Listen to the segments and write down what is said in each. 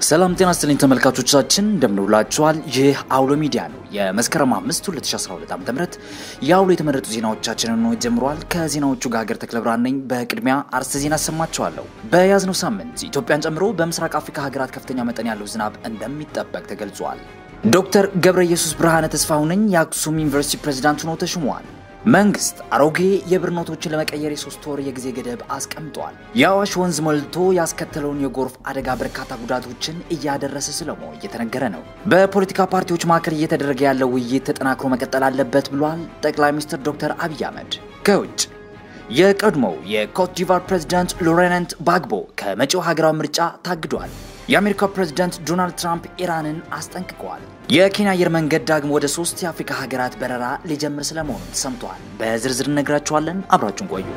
ሰላም ጤና ይስጥልኝ ተመልካቾቻችን፣ እንደምንውላችኋል። ይህ አውሎ ሚዲያ ነው። የመስከረም 5 2012 ዓ.ም የአውሎ የተመረጡ ዜናዎቻችንን ነው ጀምሯል። ከዜናዎቹ ጋር ሀገር ተክለ ብርሃን ነኝ። በቅድሚያ አርዕስተ ዜና አሰማችኋለሁ። በያዝነው ሳምንት ኢትዮጵያን ጨምሮ በምስራቅ አፍሪካ ሀገራት ከፍተኛ መጠን ያለው ዝናብ እንደሚጠበቅ ተገልጿል። ዶክተር ገብረ ኢየሱስ ብርሃነ ተስፋው ነኝ የአክሱም ዩኒቨርሲቲ ፕሬዚዳንት ሆነው ተሹመዋል። መንግስት አሮጌ የብር ኖቶችን ለመቀየር የሶስት ወር የጊዜ ገደብ አስቀምጧል። የአዋሽ ወንዝ ሞልቶ ያስከተለውን የጎርፍ አደጋ በርካታ ጉዳቶችን እያደረሰ ስለመሆኑ እየተነገረ ነው። በፖለቲካ ፓርቲዎች መካከል እየተደረገ ያለው ውይይት ተጠናክሮ መቀጠል አለበት ብሏል ጠቅላይ ሚኒስትር ዶክተር አብይ አህመድ። ከውጭ የቀድሞው የኮት ዲቫር ፕሬዚዳንት ሎሬንት ባግቦ ከመጪው ሀገራዊ ምርጫ ታግዷል። የአሜሪካው ፕሬዚዳንት ዶናልድ ትራምፕ ኢራንን አስጠንቅቀዋል። የኬንያ አየር መንገድ ዳግሞ ወደ ሶስት የአፍሪካ ሀገራት በረራ ሊጀምር ስለመሆኑ ተሰምተዋል። በዝርዝር እነግራችኋለን። አብራችሁን ቆዩ።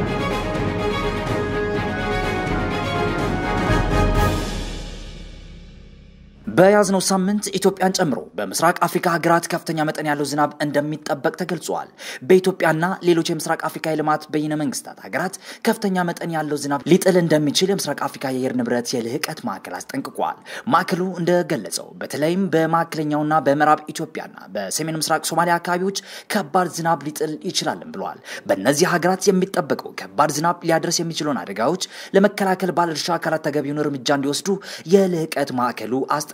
በያዝነው ሳምንት ኢትዮጵያን ጨምሮ በምስራቅ አፍሪካ ሀገራት ከፍተኛ መጠን ያለው ዝናብ እንደሚጠበቅ ተገልጿል። በኢትዮጵያና ሌሎች የምስራቅ አፍሪካ የልማት በይነ መንግስታት ሀገራት ከፍተኛ መጠን ያለው ዝናብ ሊጥል እንደሚችል የምስራቅ አፍሪካ የአየር ንብረት የልህቀት ማዕከል አስጠንቅቋል። ማዕከሉ እንደገለጸው በተለይም በማዕከለኛውና በምዕራብ ኢትዮጵያና በሰሜን ምስራቅ ሶማሊያ አካባቢዎች ከባድ ዝናብ ሊጥል ይችላልም ብለዋል። በእነዚህ ሀገራት የሚጠበቀው ከባድ ዝናብ ሊያደርስ የሚችለውን አደጋዎች ለመከላከል ባለድርሻ አካላት ተገቢውን እርምጃ እንዲወስዱ የልህቀት ማዕከሉ አስጠንቅቋል።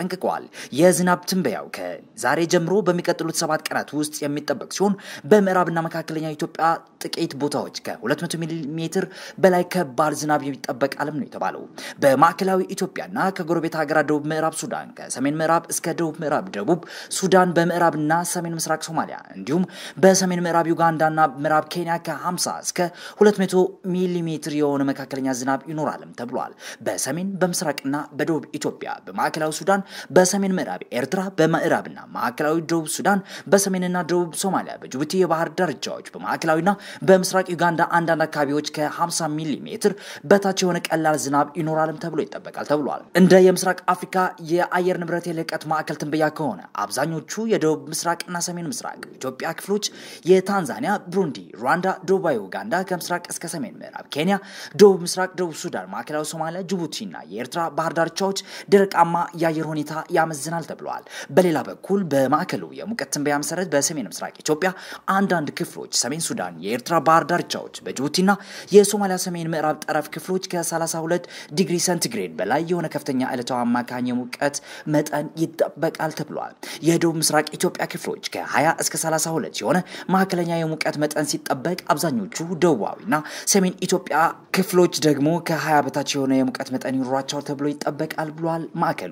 የዝናብ ትንበያው ከዛሬ ጀምሮ በሚቀጥሉት ሰባት ቀናት ውስጥ የሚጠበቅ ሲሆን በምዕራብና መካከለኛ ኢትዮጵያ ጥቂት ቦታዎች ከ200 ሚሊ ሜትር በላይ ከባድ ዝናብ ይጠበቃልም ነው የተባለው። በማዕከላዊ ኢትዮጵያና ከጎረቤት ሀገራት ደቡብ ምዕራብ ሱዳን፣ ከሰሜን ምዕራብ እስከ ደቡብ ምዕራብ ደቡብ ሱዳን፣ በምዕራብና ሰሜን ምስራቅ ሶማሊያ እንዲሁም በሰሜን ምዕራብ ዩጋንዳና ምዕራብ ኬንያ ከ50 እስከ 200 ሚሊ ሜትር የሆነ መካከለኛ ዝናብ ይኖራልም ተብሏል። በሰሜን በምስራቅና በደቡብ ኢትዮጵያ፣ በማዕከላዊ ሱዳን በሰሜን ምዕራብ ኤርትራ፣ በምዕራብና ማዕከላዊ ደቡብ ሱዳን፣ በሰሜንና ደቡብ ሶማሊያ፣ በጅቡቲ የባህር ዳርቻዎች፣ በማዕከላዊና በምስራቅ ዩጋንዳ አንዳንድ አካባቢዎች ከ50 ሚሊ ሜትር በታች የሆነ ቀላል ዝናብ ይኖራልም ተብሎ ይጠበቃል ተብሏል። እንደ የምስራቅ አፍሪካ የአየር ንብረት የልህቀት ማዕከል ትንበያ ከሆነ አብዛኞቹ የደቡብ ምስራቅና ሰሜን ምስራቅ ኢትዮጵያ ክፍሎች፣ የታንዛኒያ፣ ብሩንዲ፣ ሩዋንዳ፣ ደቡባዊ ኡጋንዳ ከምስራቅ እስከ ሰሜን ምዕራብ ኬንያ፣ ደቡብ ምስራቅ ደቡብ ሱዳን፣ ማዕከላዊ ሶማሊያ፣ ጅቡቲና የኤርትራ ባህር ዳርቻዎች ደረቃማ የአየር ሁኔታ ያመዝናል ተብለዋል። በሌላ በኩል በማዕከሉ የሙቀት ትንበያ መሰረት በሰሜን ምስራቅ ኢትዮጵያ አንዳንድ ክፍሎች፣ ሰሜን ሱዳን፣ የኤርትራ ባህር ዳርቻዎች፣ በጅቡቲና የሶማሊያ ሰሜን ምዕራብ ጠረፍ ክፍሎች ከ32 ዲግሪ ሴንቲግሬድ በላይ የሆነ ከፍተኛ ዕለታዊ አማካኝ የሙቀት መጠን ይጠበቃል ተብሏል። የደቡብ ምስራቅ ኢትዮጵያ ክፍሎች ከ20 እስከ 32 የሆነ መካከለኛ የሙቀት መጠን ሲጠበቅ፣ አብዛኞቹ ደቡባዊና ሰሜን ኢትዮጵያ ክፍሎች ደግሞ ከ20 በታች የሆነ የሙቀት መጠን ይኖራቸዋል ተብሎ ይጠበቃል ብሏል ማዕከሉ።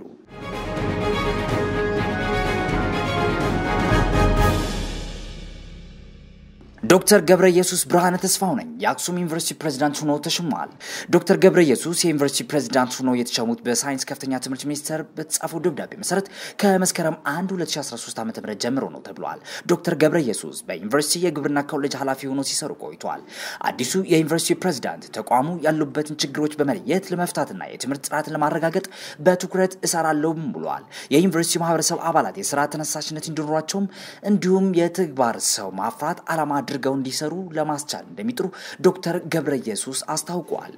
ዶክተር ገብረ ኢየሱስ ብርሃነ ተስፋው ነኝ የአክሱም ዩኒቨርሲቲ ፕሬዚዳንት ሆነው ተሾመዋል። ዶክተር ገብረ ኢየሱስ የዩኒቨርሲቲ ፕሬዚዳንት ሆነው የተሾሙት በሳይንስ ከፍተኛ ትምህርት ሚኒስቴር በተጻፈው ደብዳቤ መሰረት ከመስከረም 1 2013 ዓ ም ጀምሮ ነው ተብሏል። ዶክተር ገብረ ኢየሱስ በዩኒቨርሲቲ የግብርና ኮሌጅ ኃላፊ ሆነው ሲሰሩ ቆይተዋል። አዲሱ የዩኒቨርሲቲ ፕሬዚዳንት ተቋሙ ያሉበትን ችግሮች በመለየት ለመፍታትና የትምህርት ጥራትን ለማረጋገጥ በትኩረት እሰራለሁም ብለዋል። የዩኒቨርሲቲ ማህበረሰብ አባላት የስራ ተነሳሽነት እንዲኖራቸውም እንዲሁም የተግባር ሰው ማፍራት ዓላማ አድርገው እንዲሰሩ ለማስቻል እንደሚጥሩ ዶክተር ገብረ ኢየሱስ አስታውቀዋል።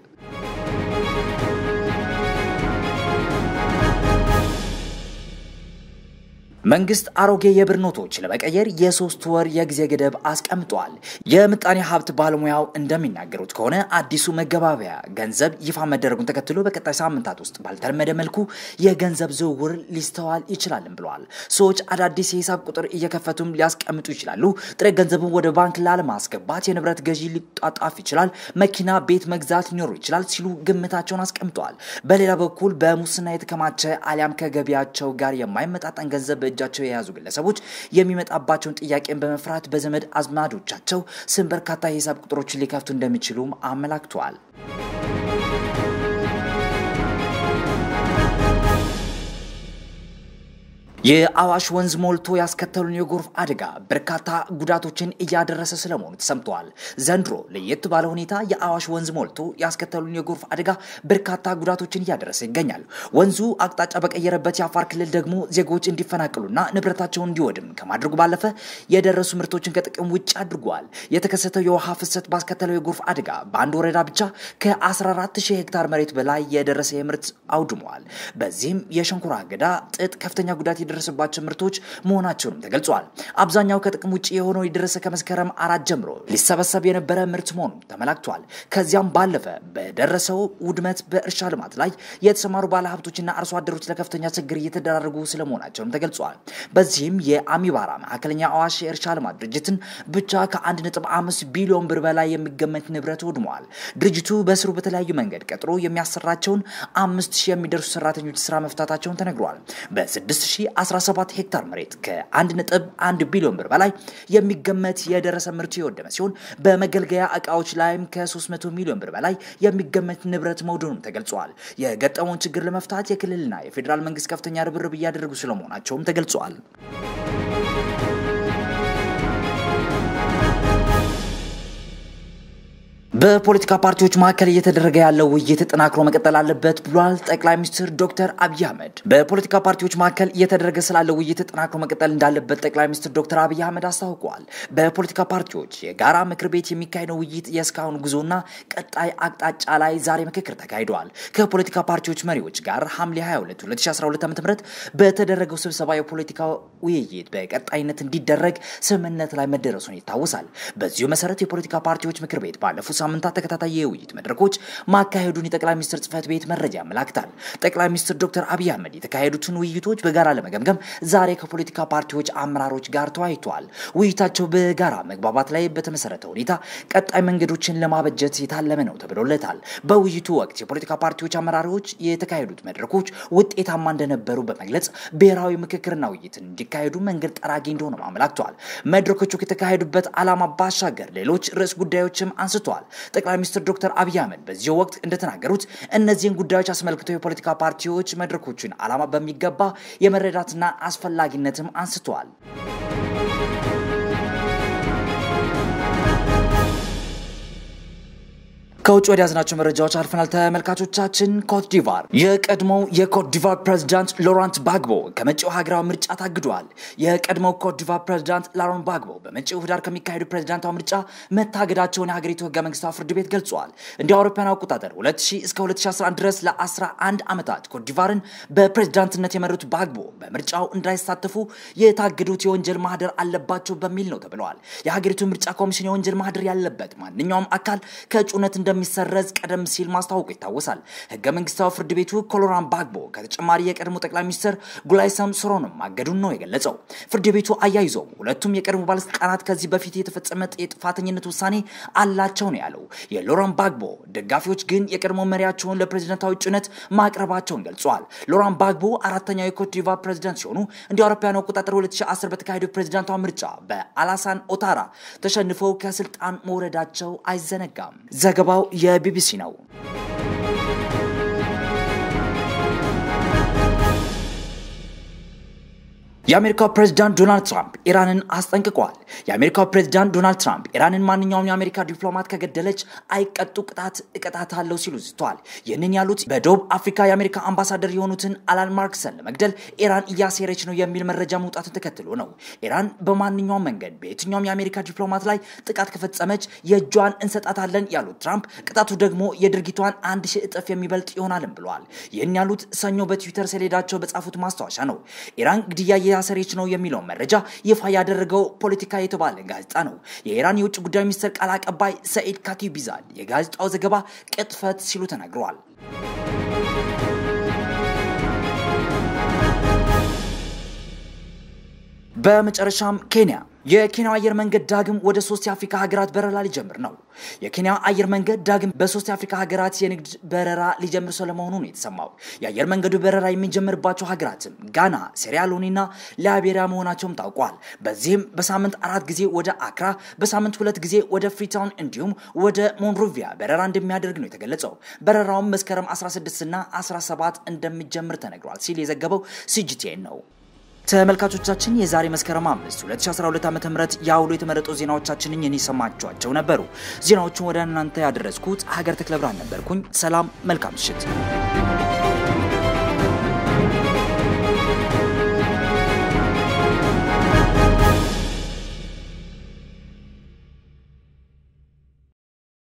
መንግስት አሮጌ የብር ኖቶች ለመቀየር የሶስት ወር የጊዜ ገደብ አስቀምጧል። የምጣኔ ሀብት ባለሙያው እንደሚናገሩት ከሆነ አዲሱ መገባበያ ገንዘብ ይፋ መደረጉን ተከትሎ በቀጣይ ሳምንታት ውስጥ ባልተለመደ መልኩ የገንዘብ ዝውውር ሊስተዋል ይችላልም ብለዋል። ሰዎች አዳዲስ የሂሳብ ቁጥር እየከፈቱም ሊያስቀምጡ ይችላሉ። ጥሬ ገንዘቡን ወደ ባንክ ላለማስገባት የንብረት ገዢ ሊጣጣፍ ይችላል። መኪና፣ ቤት መግዛት ሊኖሩ ይችላል ሲሉ ግምታቸውን አስቀምጠዋል። በሌላ በኩል በሙስና የተከማቸ አሊያም ከገቢያቸው ጋር የማይመጣጠን ገንዘብ እጃቸው የያዙ ግለሰቦች የሚመጣባቸውን ጥያቄን በመፍራት በዘመድ አዝማዶቻቸው ስም በርካታ የሂሳብ ቁጥሮችን ሊከፍቱ እንደሚችሉም አመላክተዋል። የአዋሽ ወንዝ ሞልቶ ያስከተሉን የጎርፍ አደጋ በርካታ ጉዳቶችን እያደረሰ ስለመሆኑ ተሰምተዋል። ዘንድሮ ለየት ባለ ሁኔታ የአዋሽ ወንዝ ሞልቶ ያስከተሉን የጎርፍ አደጋ በርካታ ጉዳቶችን እያደረሰ ይገኛል። ወንዙ አቅጣጫ በቀየረበት የአፋር ክልል ደግሞ ዜጎች እንዲፈናቅሉና ንብረታቸውን እንዲወድም ከማድረጉ ባለፈ የደረሱ ምርቶችን ከጥቅም ውጭ አድርጓል። የተከሰተው የውሃ ፍሰት ባስከተለው የጎርፍ አደጋ በአንድ ወረዳ ብቻ ከ14 ሺህ ሄክታር መሬት በላይ የደረሰ የምርት አውድመዋል። በዚህም የሸንኮራ አገዳ፣ ጥጥ ከፍተኛ ጉዳት የደረሰባቸው ምርቶች መሆናቸውንም ተገልጿል። አብዛኛው ከጥቅም ውጭ የሆነው የደረሰ ከመስከረም አራት ጀምሮ ሊሰበሰብ የነበረ ምርት መሆኑ ተመላክቷል። ከዚያም ባለፈ በደረሰው ውድመት በእርሻ ልማት ላይ የተሰማሩ ባለሀብቶችና አርሶ አደሮች ለከፍተኛ ችግር እየተደራረጉ ስለመሆናቸውም ተገልጿል። በዚህም የአሚባራ መካከለኛ አዋሽ የእርሻ ልማት ድርጅትን ብቻ ከ1.5 ቢሊዮን ብር በላይ የሚገመት ንብረት ወድመዋል። ድርጅቱ በስሩ በተለያዩ መንገድ ቀጥሮ የሚያሰራቸውን አምስት ሺህ የሚደርሱ ሰራተኞች ስራ መፍታታቸውን ተነግሯል። በ6017 ሄክታር መሬት ከ1.1 ቢሊዮን ብር በላይ የሚገመት የደረሰ ምርቱ የወደመ ሲሆን በመገልገያ እቃዎች ላይም ከ300 ሚሊዮን ብር በላይ የሚገመት ንብረት መውደኑም ተገልጿል። የገጠመውን ችግር ለመፍታት የክልልና የፌዴራል መንግስት ከፍተኛ ርብርብ እያደረጉ ስለመሆናቸውም ተገልጿል። በፖለቲካ ፓርቲዎች መካከል እየተደረገ ያለው ውይይት ተጠናክሮ መቀጠል አለበት ብሏል ጠቅላይ ሚኒስትር ዶክተር አብይ አህመድ። በፖለቲካ ፓርቲዎች መካከል እየተደረገ ስላለው ውይይት ተጠናክሮ መቀጠል እንዳለበት ጠቅላይ ሚኒስትር ዶክተር አብይ አህመድ አስታውቀዋል። በፖለቲካ ፓርቲዎች የጋራ ምክር ቤት የሚካሄደው ውይይት የእስካሁን ጉዞና ቀጣይ አቅጣጫ ላይ ዛሬ ምክክር ተካሂደዋል። ከፖለቲካ ፓርቲዎች መሪዎች ጋር ሐምሌ 22 2012 ዓ ም በተደረገው ስብሰባ የፖለቲካ ውይይት በቀጣይነት እንዲደረግ ስምምነት ላይ መደረሱን ይታወሳል። በዚሁ መሰረት የፖለቲካ ፓርቲዎች ምክር ቤት ባለፉት ሳምንታት ተከታታይ የውይይት መድረኮች ማካሄዱን የጠቅላይ ሚኒስትር ጽህፈት ቤት መረጃ ያመላክታል። ጠቅላይ ሚኒስትር ዶክተር አብይ አህመድ የተካሄዱትን ውይይቶች በጋራ ለመገምገም ዛሬ ከፖለቲካ ፓርቲዎች አመራሮች ጋር ተወያይተዋል። ውይይታቸው በጋራ መግባባት ላይ በተመሰረተ ሁኔታ ቀጣይ መንገዶችን ለማበጀት የታለመ ነው ተብሎለታል። በውይይቱ ወቅት የፖለቲካ ፓርቲዎች አመራሮች የተካሄዱት መድረኮች ውጤታማ እንደነበሩ በመግለጽ ብሔራዊ ምክክርና ውይይትን እንዲካሄዱ መንገድ ጠራጊ እንደሆነ አመላክተዋል። መድረኮቹ ከተካሄዱበት ዓላማ ባሻገር ሌሎች ርዕስ ጉዳዮችም አንስተዋል። ጠቅላይ ሚኒስትር ዶክተር አብይ አህመድ በዚሁ ወቅት እንደተናገሩት እነዚህን ጉዳዮች አስመልክተው የፖለቲካ ፓርቲዎች መድረኮችን ዓላማ በሚገባ የመረዳትና አስፈላጊነትም አንስተዋል። ከውጭ ወደ ያዝናቸው መረጃዎች አልፈናል። ተመልካቾቻችን ኮት ዲቫር የቀድሞው የኮት ዲቫር ፕሬዚዳንት ሎራንት ባግቦ ከመጪው ሀገራዊ ምርጫ ታግደዋል። የቀድሞው ኮት ዲቫር ፕሬዚዳንት ላሮን ባግቦ በመጪው ህዳር ከሚካሄዱ ፕሬዚዳንታዊ ምርጫ መታገዳቸውን የሀገሪቱ ህገ መንግስታዊ ፍርድ ቤት ገልጿል። እንደ አውሮፓውያን አቆጣጠር 2000 እስከ 2011 ድረስ ለ11 ዓመታት ኮት ዲቫርን በፕሬዚዳንትነት የመሩት ባግቦ በምርጫው እንዳይሳተፉ የታገዱት የወንጀል ማህደር አለባቸው በሚል ነው ተብለዋል። የሀገሪቱ ምርጫ ኮሚሽን የወንጀል ማህደር ያለበት ማንኛውም አካል ከእጩነት እንደሚሰረዝ ቀደም ሲል ማስታወቁ ይታወሳል። ህገ መንግስታዊ ፍርድ ቤቱ ኮሎራን ባግቦ ከተጨማሪ የቀድሞ ጠቅላይ ሚኒስትር ጉላይሰም ሶሮንም ማገዱን ነው የገለጸው። ፍርድ ቤቱ አያይዞም ሁለቱም የቀድሞ ባለስልጣናት ከዚህ በፊት የተፈጸመ የጥፋተኝነት ውሳኔ አላቸው ነው ያለው። የሎራን ባግቦ ደጋፊዎች ግን የቀድሞ መሪያቸውን ለፕሬዚደንታዊ እጩነት ማቅረባቸውን ገልጸዋል። ሎራን ባግቦ አራተኛው የኮት ዲቫር ፕሬዚዳንት ሲሆኑ እንደ አውሮፓውያን አቆጣጠር 2010 በተካሄደው ፕሬዚዳንታዊ ምርጫ በአላሳን ኦታራ ተሸንፈው ከስልጣን መውረዳቸው አይዘነጋም። ዘገባው የቢቢሲ ነው። የአሜሪካው ፕሬዚዳንት ዶናልድ ትራምፕ ኢራንን አስጠንቅቀዋል። የአሜሪካው ፕሬዚዳንት ዶናልድ ትራምፕ ኢራንን ማንኛውም የአሜሪካ ዲፕሎማት ከገደለች አይቀጡ ቅጣት እቀጣታለሁ ሲሉ ዝተዋል። ይህንን ያሉት በደቡብ አፍሪካ የአሜሪካ አምባሳደር የሆኑትን አላን ማርክሰን ለመግደል ኢራን እያሴረች ነው የሚል መረጃ መውጣቱን ተከትሎ ነው። ኢራን በማንኛውም መንገድ በየትኛውም የአሜሪካ ዲፕሎማት ላይ ጥቃት ከፈጸመች የእጇን እንሰጣታለን ያሉት ትራምፕ ቅጣቱ ደግሞ የድርጊቷን አንድ ሺህ እጥፍ የሚበልጥ ይሆናልም ብለዋል። ይህን ያሉት ሰኞ በትዊተር ሰሌዳቸው በጻፉት ማስታወሻ ነው። ኢራን ግድያ ያሰረች ነው የሚለውን መረጃ ይፋ ያደረገው ፖለቲካ የተባለ ጋዜጣ ነው። የኢራን የውጭ ጉዳይ ሚኒስትር ቃል አቀባይ ሰኢድ ካቲቢዛድ የጋዜጣው ዘገባ ቅጥፈት ሲሉ ተናግረዋል። በመጨረሻም ኬንያ የኬንያ አየር መንገድ ዳግም ወደ ሶስት የአፍሪካ ሀገራት በረራ ሊጀምር ነው። የኬንያ አየር መንገድ ዳግም በሶስት የአፍሪካ ሀገራት የንግድ በረራ ሊጀምር ስለመሆኑ ነው የተሰማው። የአየር መንገዱ በረራ የሚጀምርባቸው ሀገራትም ጋና፣ ሴራሊዮንና ላይቤሪያ መሆናቸውም ታውቋል። በዚህም በሳምንት አራት ጊዜ ወደ አክራ፣ በሳምንት ሁለት ጊዜ ወደ ፍሪታውን እንዲሁም ወደ ሞንሮቪያ በረራ እንደሚያደርግ ነው የተገለጸው። በረራውም መስከረም 16 እና 17 እንደሚጀምር ተነግሯል ሲል የዘገበው ሲጂቲኤን ነው። ተመልካቾቻችን የዛሬ መስከረም 5 2012 ዓ.ም የአውሎ የተመረጡ ዜናዎቻችንን የኔ ሰማችኋቸው ነበሩ። ዜናዎቹን ወደ እናንተ ያደረስኩት ሀገር ተክለ ብርሃን ነበርኩኝ። ሰላም፣ መልካም ምሽት።